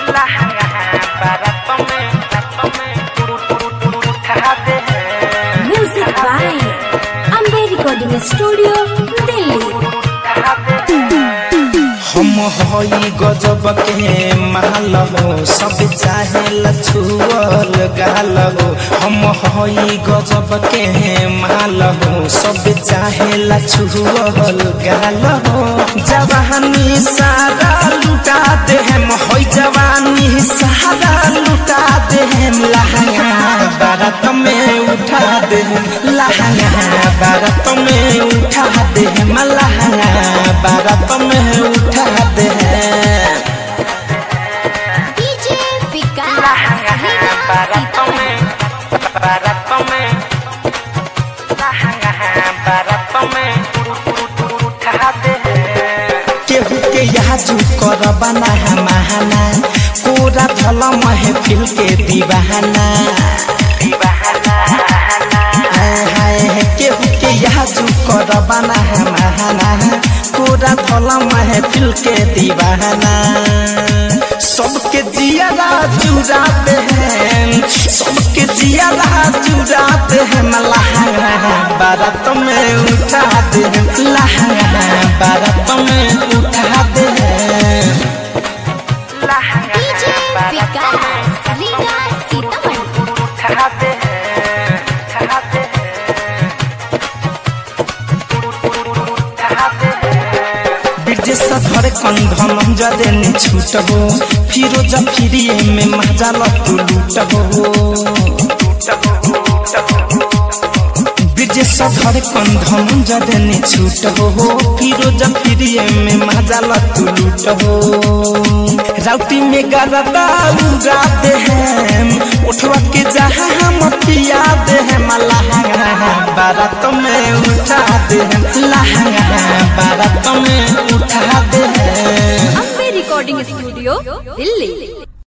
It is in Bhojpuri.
music by Ambe recording studio Delhi हम हई गजब के माल हो सब चाहे लछुअल गाल हो हम हई गजब के माल हो सब चाहे लछुअल गाल हो जवानी सारा लुटा दे हम हई जवानी सारा लुटा दे हम लहंगा बारात में उठा दे हम लहंगा बारात में उठा दे हम लहंगा बारात में उठा दे हम डीजे विकास केहू के याजू कर बना महाना कोरा धल महफिल के दीवाना हाय हाय केहू के याजू कर बना महाना कोरा धल महफिल के दीवाना सबके जियारा चुराते हैं सबके जियारा चुराते हैं लहंगा बारात में उठाते हैं लहंगा बारात में उठाते हैं डीजे विकास रीगा सीतामढ़ी ब्रिजेश धर कंधन जदे ने छूट हो फिरोज फिरिए में मजा लतू लूट हो ब्रिजेश धर कंधन जदे ने छूट हो फिरोज फिरिए में मजा लतू लूट हो राउटी में गरदा उड़ाते हैं उठवा के जहाँ हम पिया दे हैं लहंगा बारात में उठा दे हैं लहंगा बारात में उठा दे हैं अम्बे रिकॉर्डिंग स्टूडियो दिल्ली